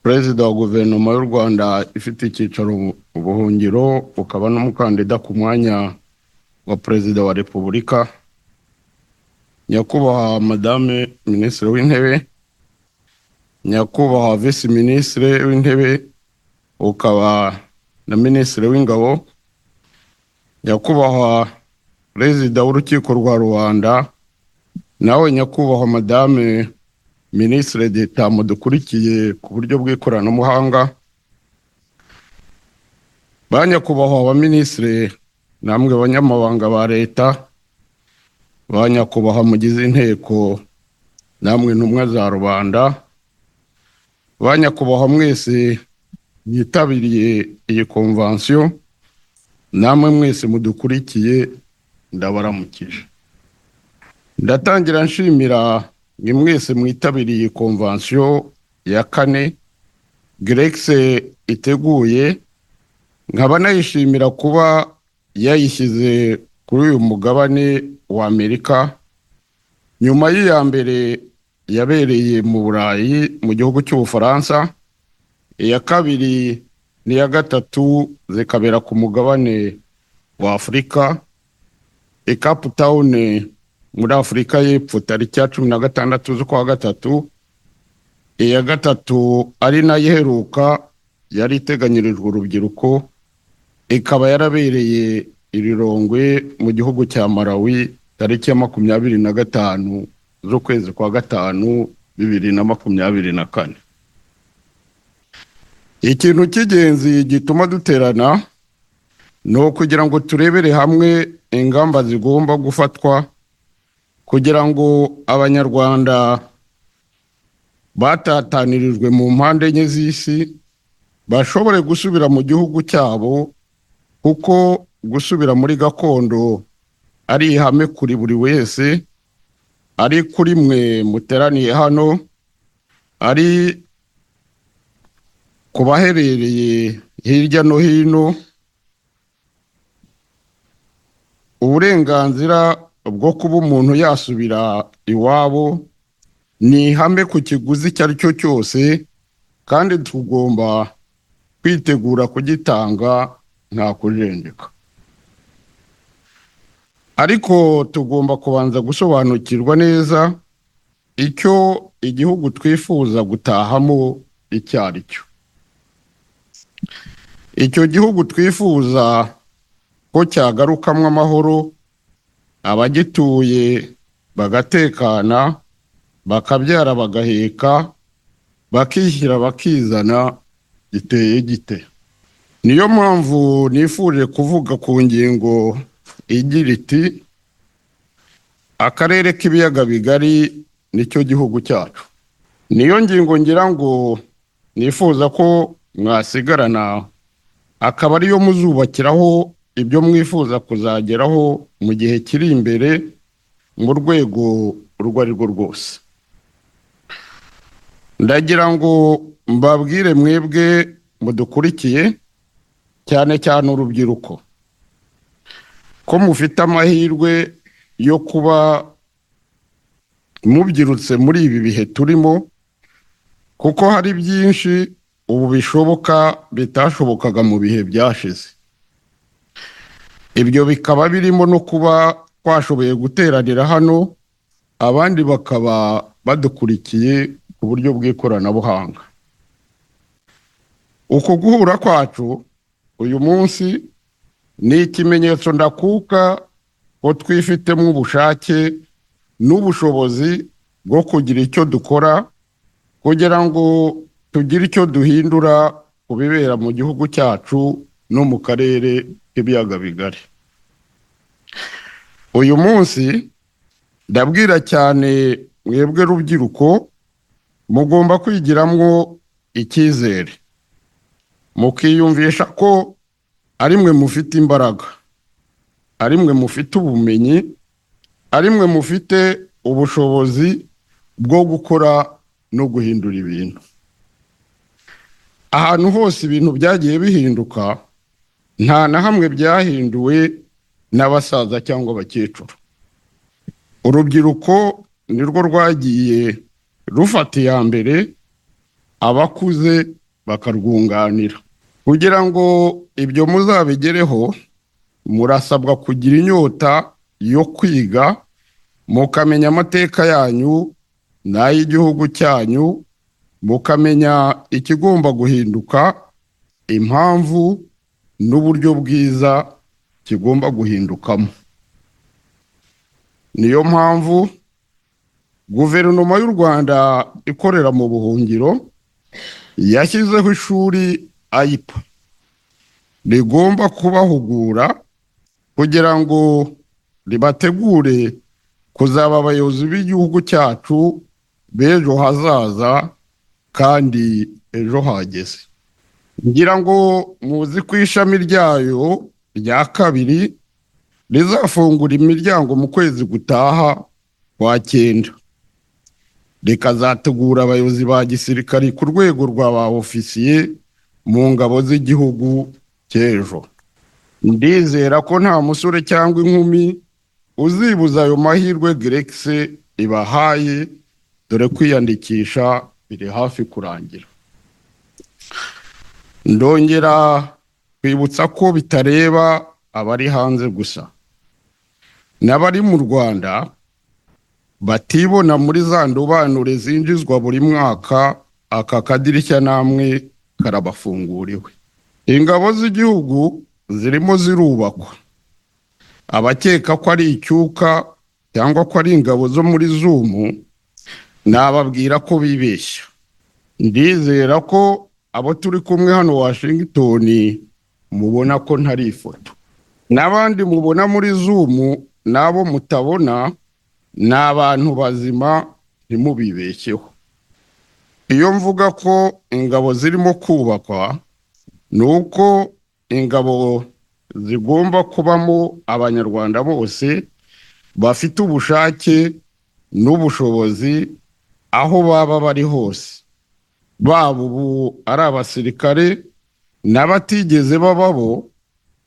perezida wa guverinoma y'u rwanda ifite icyicaro mu buhungiro ukaba n'umukandida ku mwanya wa perezida wa repubulika nyakubahwa madame minisitiri w'intebe nyakubahwa visi minisitiri w'intebe ukaba na minisitiri w'ingabo nyakubahwa perezida w'urukiko rwa rubanda nawe nyakubahwa madame minisitiri d'etat mudukurikiye ku buryo bw'ikoranabuhanga ba nyakubahwa abaminisitiri namwe banyamabanga ba leta ba nyakubahwa mugize inteko namwe ntumwa za rubanda ba nyakubahwa mwese mwitabiriye iyi konvansiyo namwe mwese mudukurikiye ndabaramukije ndatangira nshimira ni mwese mwitabiriye konvansiyo ya kane geregise iteguye nkaba nayishimira kuba yayishyize kuri uyu mugabane wa amerika nyuma y'iya mbere yabereye mu burayi mu gihugu cy'ubufaransa iya kabiri n'iya gatatu zikabera ku mugabane wa afurika ekapu tawuni muri afurika y'epfo tariki ya cumi na gatandatu z'ukwa gatatu iya gatatu ari nayo iheruka yari iteganyirijwe urubyiruko ikaba yarabereye irirongwe mu gihugu cya malawi tariki ya makumyabiri na gatanu z'ukwezi kwa gatanu bibiri na makumyabiri na kane ikintu cy'ingenzi gituma duterana ni ukugira ngo turebere hamwe ingamba zigomba gufatwa kugira ngo abanyarwanda batatanirijwe mu mpande enye z'isi bashobore gusubira mu gihugu cyabo kuko gusubira muri gakondo ari ihame kuri buri wese ari kuri mwe muteraniye hano ari ku baherereye hirya no hino uburenganzira bwo kuba umuntu yasubira iwabo ni ihame ku kiguzi icyo ari cyo cyose kandi tugomba kwitegura kugitanga nta kujenjeka ariko tugomba kubanza gusobanukirwa neza icyo igihugu twifuza gutahamo icyo ari cyo icyo gihugu twifuza ko cyagarukamo amahoro abagituye bagatekana bakabyara bagaheka bakishyira bakizana giteye gite niyo mpamvu nifuje kuvuga ku ngingo igira iti akarere k'ibiyaga bigari nicyo gihugu cyacu niyo ngingo ngira ngo nifuza ko mwasigarana akaba ariyo muzubakiraho ibyo mwifuza kuzageraho mu gihe kiri imbere mu rwego urwo ari rwo rwose ndagira ngo mbabwire mwebwe mudukurikiye cyane cyane urubyiruko ko mufite amahirwe yo kuba mubyirutse muri ibi bihe turimo kuko hari byinshi ubu bishoboka bitashobokaga mu bihe byashize ibyo bikaba birimo no kuba twashoboye guteranira hano abandi bakaba badukurikiye ku buryo bw'ikoranabuhanga uku guhura kwacu uyu munsi ni ikimenyetso ndakuka ko twifitemo ubushake n'ubushobozi bwo kugira icyo dukora kugira ngo tugire icyo duhindura ku bibera mu gihugu cyacu no mu karere k'ibiyaga bigari uyu munsi ndabwira cyane mwebwe rubyiruko mugomba kwigiramo icyizere mukiyumvisha ko ari mwe mufite imbaraga ari mwe mufite ubumenyi ari mwe mufite ubushobozi bwo gukora no guhindura ibintu ahantu hose ibintu byagiye bihinduka nta na hamwe byahinduwe n'abasaza cyangwa abakecuru urubyiruko nirwo rwagiye rufata iya mbere abakuze bakarwunganira kugira ngo ibyo muzabigereho murasabwa kugira inyota yo kwiga mukamenya amateka yanyu n'ay'igihugu cyanyu mukamenya ikigomba guhinduka impamvu n'uburyo bwiza kigomba guhindukamo niyo mpamvu guverinoma y'u rwanda ikorera mu buhungiro yashyizeho ishuri ayipa rigomba kubahugura kugira ngo ribategure kuzaba abayobozi b'igihugu cyacu b'ejo hazaza kandi ejo hageze ngira ngo muzi ko ishami ryayo rya kabiri rizafungura imiryango mu kwezi gutaha kwa cyenda rikazategura abayobozi ba gisirikari ku rwego rwa ba ofisiye mu ngabo z'igihugu cy'ejo ndizera ko nta musore cyangwa inkumi uzibuza ayo mahirwe geregise ibahaye dore kwiyandikisha biri hafi kurangira ndongera kwibutsa ko bitareba abari hanze gusa n'abari mu rwanda batibona muri za ndobanure zinjizwa buri mwaka aka kadirishya namwe karabafunguriwe ingabo z'igihugu zirimo zirubakwa abakeka ko ari icyuka cyangwa ko ari ingabo zo muri zumu nababwira ko bibeshya ndizera ko abo turi kumwe hano washington mubona ko ntari ifoto n'abandi mubona muri zumu n'abo mutabona ni abantu bazima ntimubibeshyeho iyo mvuga ko ingabo zirimo kubakwa ni uko ingabo zigomba kubamo abanyarwanda bose bafite ubushake n'ubushobozi aho baba bari hose baba ubu ari abasirikare n'abatigeze bababo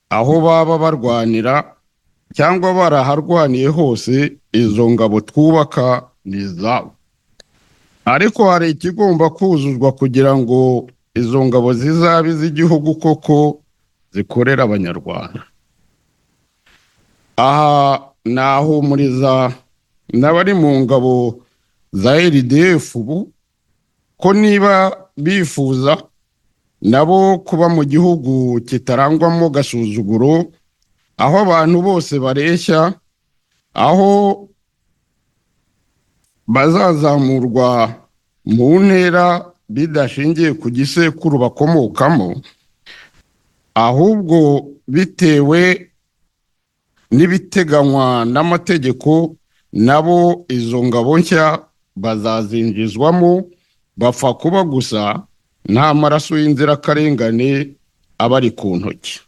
aho baba barwanira cyangwa baraharwaniye hose izo ngabo twubaka ni izabo ariko hari ikigomba kuzuzwa kugira ngo izo ngabo zizabe iz'igihugu koko zikorera abanyarwanda aha nahumuriza n'abari mu ngabo za rdf ubu ko niba bifuza nabo kuba mu gihugu kitarangwamo gasuzuguro aho abantu bose bareshya aho bazazamurwa mu ntera bidashingiye ku gisekuru bakomokamo ahubwo bitewe n'ibiteganywa n'amategeko nabo izo ngabo nshya bazazinjizwamo bapfa kuba gusa nta maraso y'inzirakarengane aba ari ku ntoki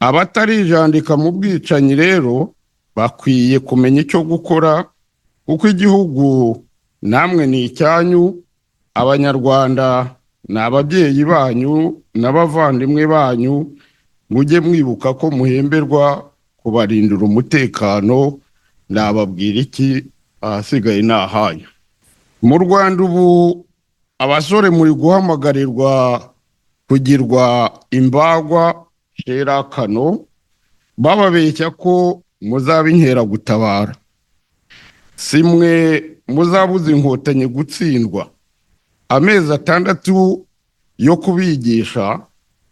abatarijandika mu bwicanyi rero bakwiye kumenya icyo gukora kuko igihugu namwe ni icyanyu abanyarwanda ni ababyeyi banyu n'abavandimwe banyu mujye mwibuka ko muhemberwa kubarindira umutekano nababwira iki ahasigaye ni ahanyu mu rwanda ubu abasore muri guhamagarirwa kugirwa imbagwa sherakano bababeshya ko muzaba inkeragutabara si mwe muzabuze inkotanyi gutsindwa amezi atandatu yo kubigisha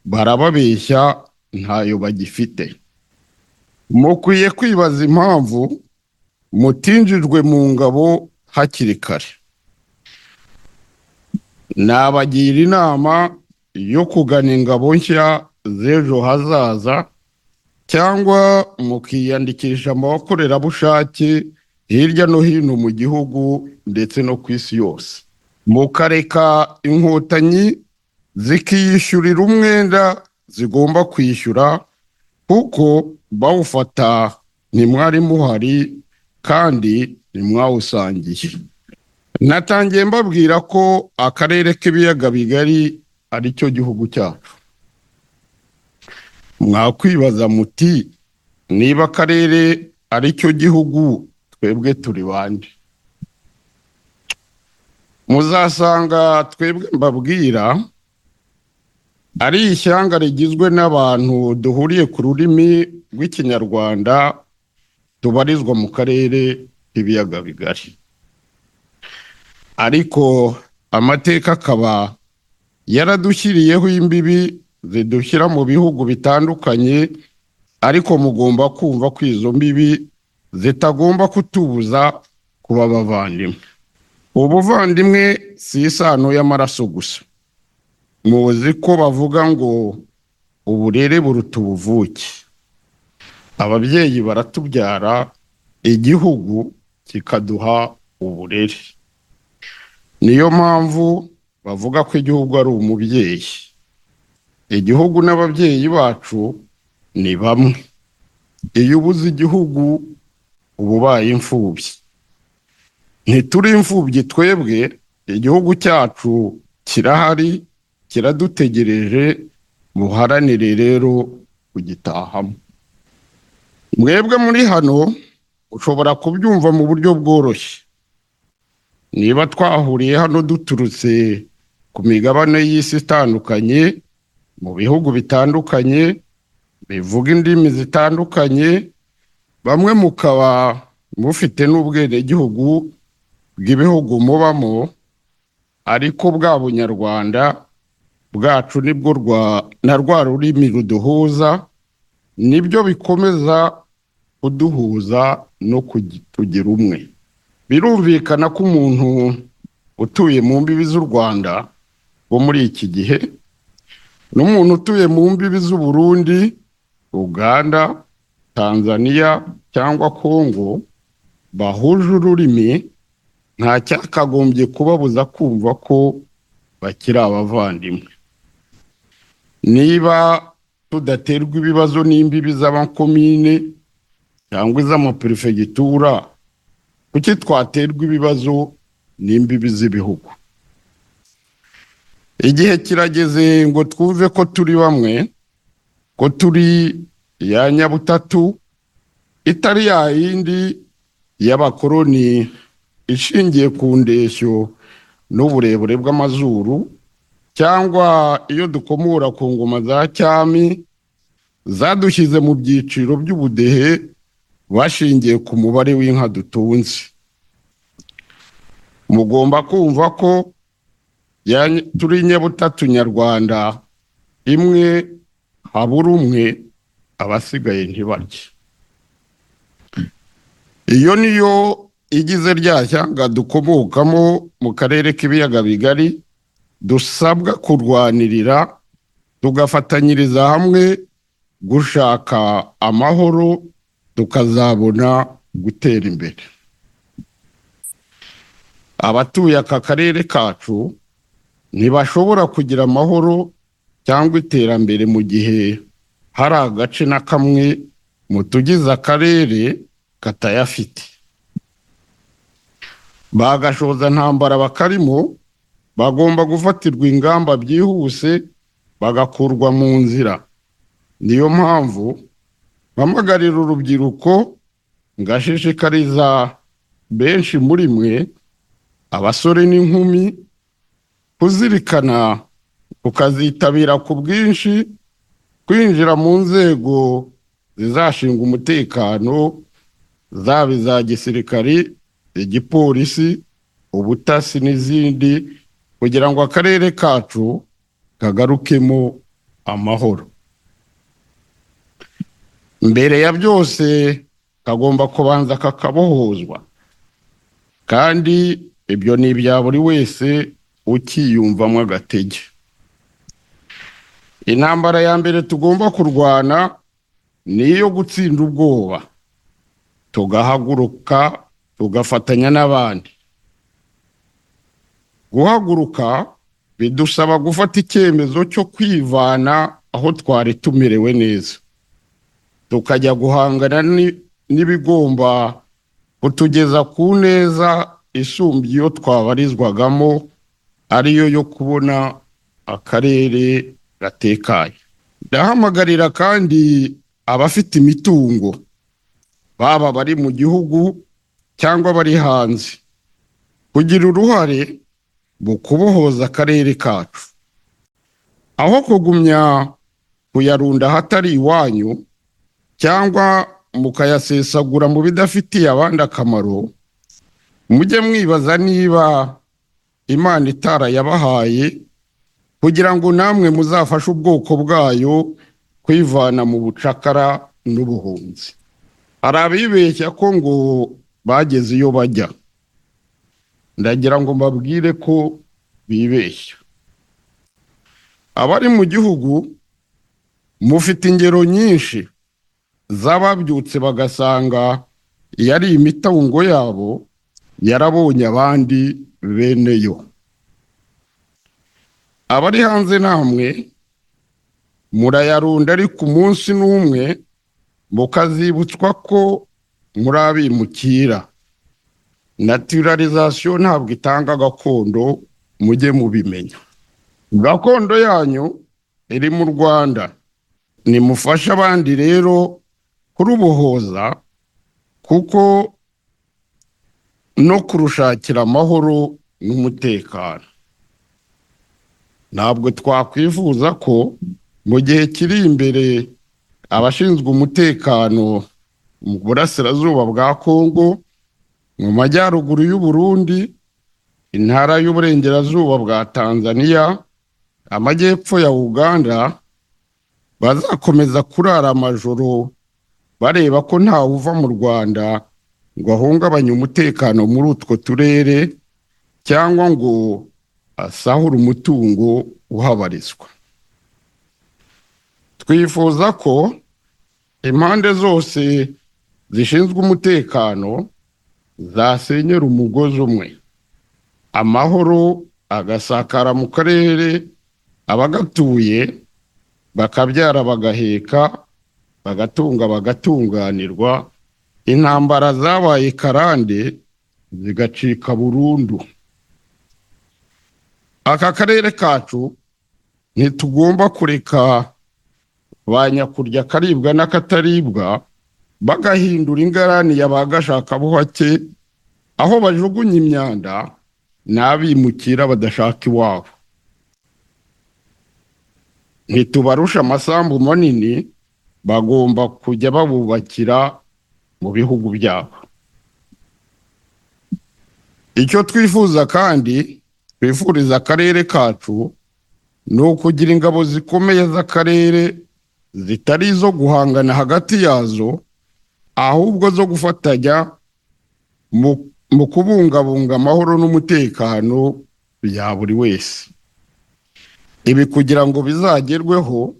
barababeshya ntayo bagifite mukwiye kwibaza impamvu mutinjijwe mu ngabo hakiri kare nabagira inama yo kugana ingabo nshya z'ejo hazaza cyangwa mukiyandikisha mu bakorerabushake hirya no hino mu gihugu ndetse no ku isi yose mukareka inkotanyi zikiyishyurira umwenda zigomba kwishyura kuko bawufata ntimwari muhari kandi ntimwawusangiye natangiye mbabwira ko akarere k'ibiyaga bigari ari cyo gihugu cyacu mwakwibaza muti niba akarere ari cyo gihugu twebwe turi bande muzasanga twebwe mbabwira ari ishyanga rigizwe n'abantu duhuriye ku rurimi rw'ikinyarwanda tubarizwa mu karere k'ibiyaga bigari ariko amateka akaba yaradushyiriyeho imbibi zidushyira mu bihugu bitandukanye ariko mugomba kumva ko izo mbibi zitagomba kutubuza kuba abavandimwe ubuvandimwe si isano y'amaraso gusa muzi ko bavuga ngo uburere buruta ubuvuke ababyeyi baratubyara igihugu kikaduha uburere niyo mpamvu bavuga ko igihugu ari umubyeyi igihugu n'ababyeyi bacu ni bamwe iyo ubuze igihugu uba ubaye imfubyi ntituri imfubyi twebwe igihugu cyacu kirahari kiradutegereje muharanire rero kugitahamo mwebwe muri hano ushobora kubyumva mu buryo bworoshye niba twahuriye hano duturutse ku migabane y'isi itandukanye mu bihugu bitandukanye bivuga indimi zitandukanye bamwe mukaba mufite n'ubwenegihugu bw'ibihugu mubamo ariko bwa bunyarwanda bwacu nibwo rwa na rwa rurimi ruduhuza nibyo bikomeza kuduhuza no kugira umwe birumvikana ko umuntu utuye mu mbibi z'u rwanda wo muri iki gihe n'umuntu utuye mu mbibi z'u Burundi uganda tanzania cyangwa congo bahuje ururimi nta cyakagombye kubabuza kumva ko bakiri abavandimwe niba tudaterwa ibibazo n'imbibi z'amakomine cyangwa iz'amaperefegitura kuki twaterwa ibibazo n'imbibi z'ibihugu igihe kirageze ngo twumve ko turi bamwe ko turi iya nyabutatu itari ya yindi y'abakoroni ishingiye ku ndeshyo n'uburebure bw'amazuru cyangwa iyo dukomora ku ngoma za cyami zadushyize mu byiciro by'ubudehe bashingiye ku mubare w'inka dutunze mugomba kumva ko turi nyabutatu nyarwanda imwe habura umwe abasigaye ntibarye iyo niyo igize rya shyanga dukomokamo mu karere k'ibiyaga bigari dusabwa kurwanirira tugafatanyiriza hamwe gushaka amahoro tukazabona gutera imbere abatuye aka karere kacu ntibashobora kugira amahoro cyangwa iterambere mu gihe hari agace na kamwe mu tugize akarere katayafite bagashoza ntambara bakarimo bagomba gufatirwa ingamba byihuse bagakurwa mu nzira niyo mpamvu mpamagarira urubyiruko ngashishikariza benshi muri mwe abasore n'inkumi kuzirikana tukazitabira ku bwinshi kwinjira mu nzego zizashinga umutekano zaba iza gisirikari igipolisi ubutasi n'izindi kugira ngo akarere kacu kagarukemo amahoro mbere ya byose kagomba kubanza kakabohozwa kandi ibyo ni ibya buri wese ukiyumvamo agatege intambara ya mbere tugomba kurwana ni iyo gutsinda ubwoba tugahaguruka tugafatanya n'abandi guhaguruka bidusaba gufata icyemezo cyo kwivana aho twari tumerewe neza tukajya guhangana n'ibigomba kutugeza ku neza isumbye iyo twabarizwagamo ariyo yo kubona akarere gatekaye ndahamagarira kandi abafite imitungo baba bari mu gihugu cyangwa bari hanze kugira uruhare mu kubohoza akarere kacu aho kugumya kuyarunda ahatari iwanyu cyangwa mukayasesagura mu bidafitiye abandi akamaro mujye mwibaza niba imana itarayabahaye kugira ngo namwe muzafashe ubwoko bwayo kwivana mu bucakara n'ubuhunzi hari abibeshya ko ngo bageze iyo bajya ndagira ngo mbabwire ko bibeshya abari mu gihugu mufite ingero nyinshi z'ababyutse bagasanga yari imitungo yabo yarabonye abandi bene yo abari hanze namwe murayarunda ariko umunsi n'umwe mukazibutswa ko muri abimukira naturarizasiyo ntabwo itanga gakondo mujye mubimenya gakondo yanyu iri mu rwanda nimufashe abandi rero kurubohoza kuko no kurushakira amahoro n'umutekano ntabwo twakwifuza ko mu gihe kiri imbere abashinzwe umutekano mu burasirazuba bwa kongo mu majyaruguru y'u Burundi intara y'uburengerazuba bwa tanzania amajyepfo ya uganda bazakomeza kurara amajoro bareba ko ntawe uva mu rwanda ngo ahungabanye umutekano muri utwo turere cyangwa ngo asahure umutungo uhabarizwa twifuza ko impande zose zishinzwe umutekano zasenyera umugozi umwe amahoro agasakara mu karere abagatuye bakabyara bagaheka bagatunga bagatunganirwa intambara zabaye karande zigacika burundu aka karere kacu ntitugomba kureka ba nyakurya akaribwa n'akataribwa bagahindura ingarani ya ba gashakabuhake aho bajugunya imyanda n'abimukira badashaka iwabo ntitubarusha amasambu manini bagomba kujya babubakira mu bihugu byabo icyo twifuza kandi twifuriza akarere kacu ni ukugira ingabo zikomeye z'akarere zitari izo guhangana hagati yazo ahubwo zo gufatanya mu kubungabunga amahoro n'umutekano bya buri wese ibi kugira ngo bizagerweho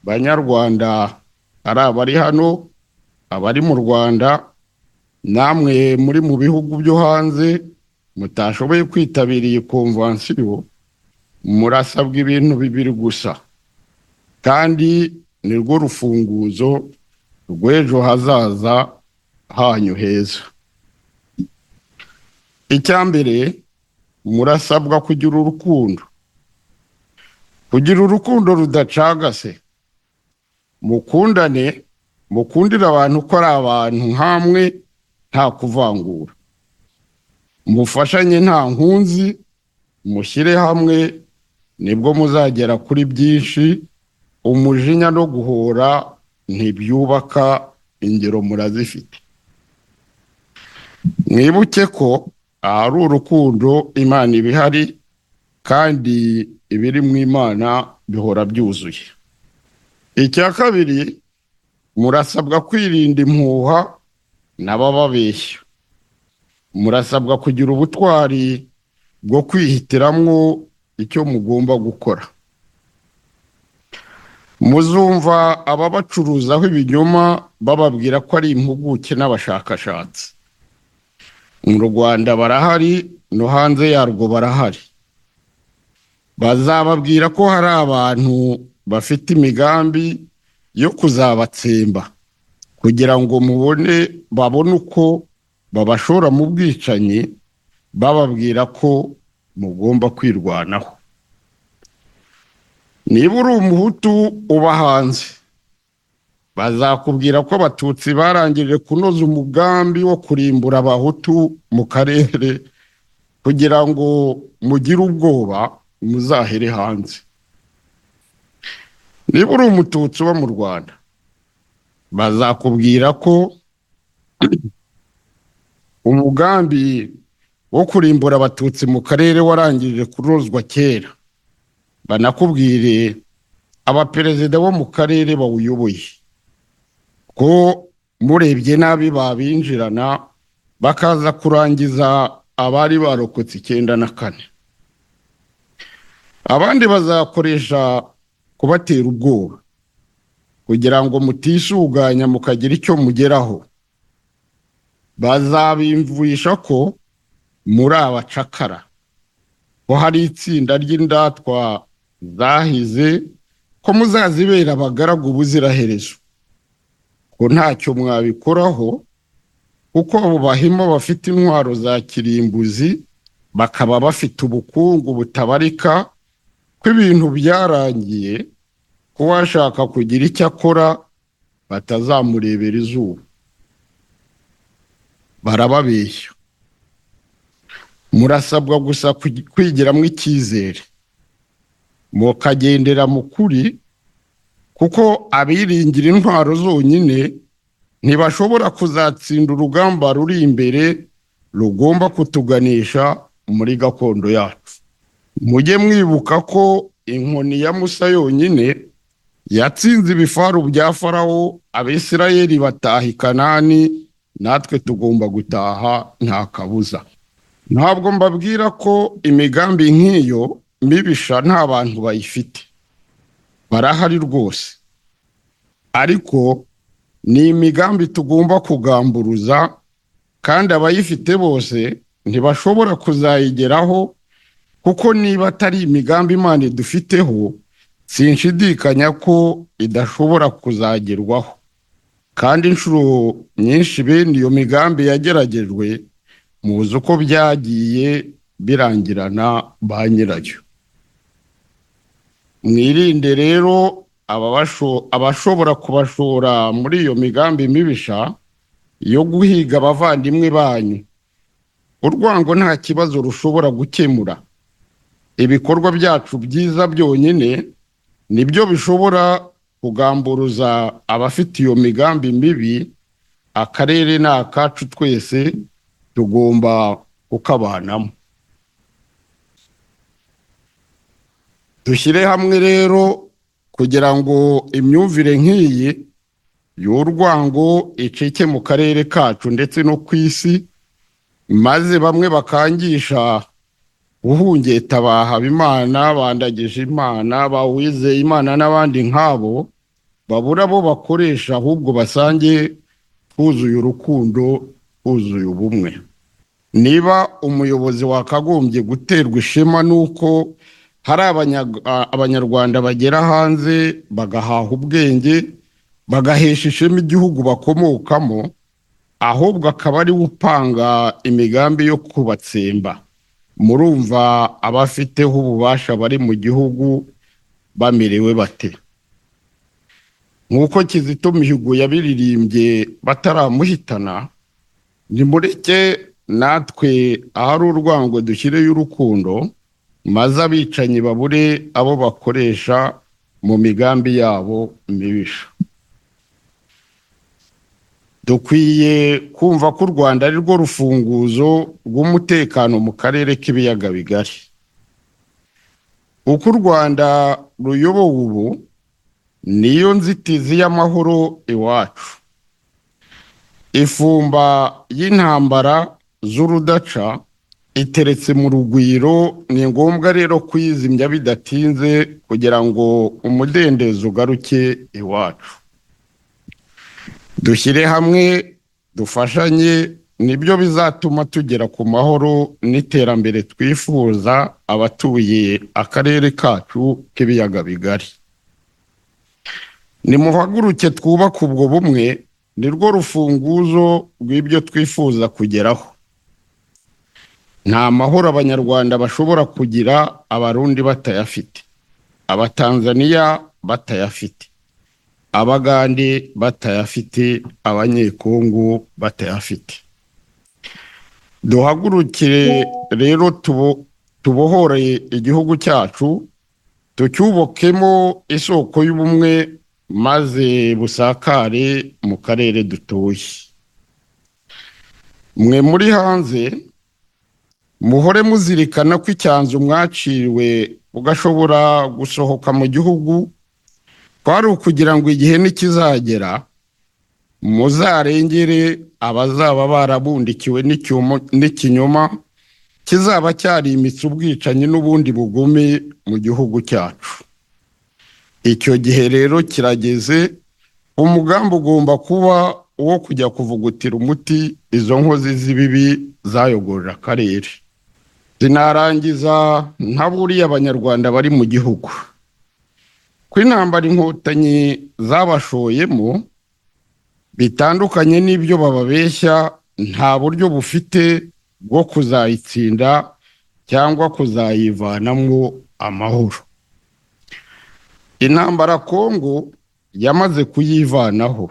banyarwanda ari abari hano abari mu rwanda namwe muri mu bihugu byo hanze mutashoboye kwitabira iyi konvansiyo murasabwa ibintu bibiri gusa kandi ni rwo rufunguzo rw'ejo hazaza hanyu heza icya mbere murasabwa kugira urukundo kugira urukundo rudacagase mukundane mukundire abantu ko ari abantu hamwe nta kuvangura mufashanye nta nkunzi mushyire hamwe nibwo muzagera kuri byinshi umujinya no guhora ntibyubaka ingero murazifite mwibuke ko ahari urukundo imana iba ihari kandi ibiri mu imana bihora byuzuye icya kabiri murasabwa kwirinda impuha n'abababeshya murasabwa kugira ubutwari bwo kwihitiramwo icyo mugomba gukora muzumva ababacuruzaho ibinyoma bababwira ko ari impuguke n'abashakashatsi mu rwanda barahari no hanze yarwo barahari bazababwira ko hari abantu bafite imigambi yo kuzabatsemba kugira ngo mubone babone uko babashora mu bwicanyi bababwira ko mugomba kwirwanaho niba uri umuhutu uba hanze bazakubwira ko abatutsi barangije kunoza umugambi wo kurimbura abahutu mu karere kugira ngo mugire ubwoba muzahere hanze niba uri umututsi uba mu rwanda bazakubwira ko umugambi wo kurimbura abatutsi mu karere warangije kunozwa kera banakubwire abaperezida bo mu karere bawuyoboye ko murebye nabi babinjirana bakaza kurangiza abari barokotse icyenda na kane abandi bazakoresha kubatera ubwoba kugira ngo mutishuganya mukagira icyo mugeraho bazabimvurisha ko muri abacakara ko hari itsinda ry'indatwa zahize ko muzazibera abagaragu ubuziraherezo ko ntacyo mwabikoraho kuko abo bahima bafite intwaro za kirimbuzi bakaba bafite ubukungu butabarika ko ibintu byarangiye ko uwashaka kugira icyo akora batazamurebera izuba barababeshya murasabwa gusa kwigiramo icyizere mukagendera mu kuri kuko abiringira intwaro zonyine ntibashobora kuzatsinda urugamba ruri imbere rugomba kutuganisha muri gakondo yacu mujye mwibuka ko inkoni ya musa yonyine yatsinze ibifaru bya farawo abisirayeli bataha i kanani natwe tugomba gutaha nta kabuza ntabwo mbabwira ko imigambi nk'iyo mibisha nta bantu bayifite barahari rwose ariko ni imigambi tugomba kugamburuza kandi abayifite bose ntibashobora kuzayigeraho kuko niba atari imigambi imana idufiteho sinshidikanya ko idashobora kuzagerwaho kandi inshuro nyinshi bene iyo migambi yageragejwe muzi uko byagiye birangirana ba nyirayo mwirinde rero abashobora kubashora muri iyo migambi mibisha yo guhiga abavandimwe banyu urwango nta kibazo rushobora gukemura ibikorwa byacu byiza byonyine nibyo bishobora kugamburuza abafite iyo migambi mibi akarere ni akacu twese tugomba kukabanamo dushyire hamwe rero kugira ngo imyumvire nk'iyi y'urwango icike mu karere kacu ndetse no ku isi maze bamwe bakangisha guhungeta Imana bandagije imana bawizeye imana n'abandi nk'abo babura bo bakoresha ahubwo basange twuzuye urukundo twuzuye ubumwe niba umuyobozi wakagombye guterwa ishema n'uko hari abanyarwanda bagera hanze bagahaha ubwenge bagahesha ishema igihugu bakomokamo ahubwo akaba ariwe upanga imigambi yo kubatsemba murumva abafiteho ububasha bari mu gihugu bamerewe bate nk'uko kizito mihigo yabiririmbye bataramuhitana nimureke natwe ahari urwango dushyireyo urukundo maze abicanyi babure abo bakoresha mu migambi yabo mibisha dukwiye kumva ko u rwanda ari rwo rufunguzo rw'umutekano mu karere k'ibiyaga bigari uko u rwanda ruyobowe ubu niyo nzitizi y'amahoro iwacu ifumba y'intambara z'urudaca iteretse mu rugwiro ni ngombwa rero kwizimya bidatinze kugira ngo umudendezo ugaruke iwacu dushyire hamwe dufashanye nibyo bizatuma tugera ku mahoro n'iterambere twifuza abatuye akarere kacu k'ibiyaga bigari nimuhaguruke twubake ubwo bumwe ni rwo rufunguzo rw'ibyo twifuza kugeraho nta mahoro abanyarwanda bashobora kugira abarundi batayafite abatanzaniya batayafite abagande batayafite abanyekongo batayafite duhagurukire rero tubo- tubohore igihugu cyacu tucyubokemo isoko y'ubumwe maze busakare mu karere dutuye mwe muri hanze muhore muzirikana ko icyanzu mwaciriwe ugashobora gusohoka mu gihugu kwari ukugira ngo igihe nikizagera muzarengere abazaba barabundikiwe n'icyumo- n'ikinyoma kizaba cyarimitse ubwicanyi n'ubundi bugome mu gihugu cyacu icyo gihe rero kirageze umugambi ugomba kuba uwo kujya kuvugutira umuti izo nkozi z'ibibi zayogoje akarere zinarangiza ntaburiya abanyarwanda bari mu gihugu ko intambara inkotanyi zabashoyemo bitandukanye n'ibyo bababeshya nta buryo bufite bwo kuzayitsinda cyangwa kuzayivanamo amahoro intambara kongo yamaze kuyivanaho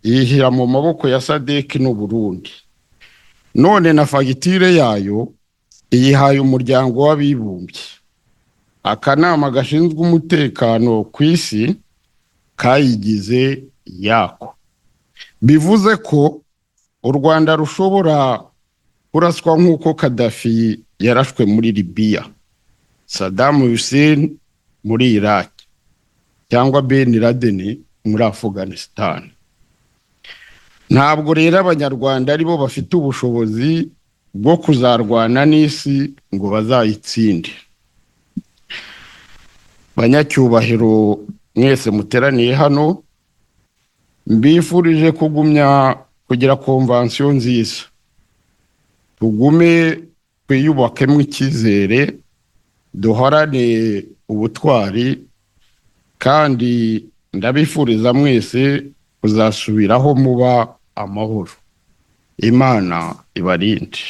yishyira mu maboko ya sadeki n'uburundi none na fagitire yayo iyihaye umuryango w'abibumbye akanama gashinzwe umutekano ku isi kayigize yako bivuze ko u rwanda rushobora kuraswa nk'uko kadafi yarashwe muri libiya sadamu hussein muri iraki cyangwa ben laden muri afghanistan ntabwo rero abanyarwanda aribo bafite ubushobozi bwo kuzarwana n'isi ngo bazayitsinde banyacyubahiro mwese muteraniye hano mbifurije kugumya kugira konvansiyo nziza tugume twiyubakemo icyizere duhorane ubutwari kandi ndabifuriza mwese kuzasubiraho muba amahoro imana ibarinde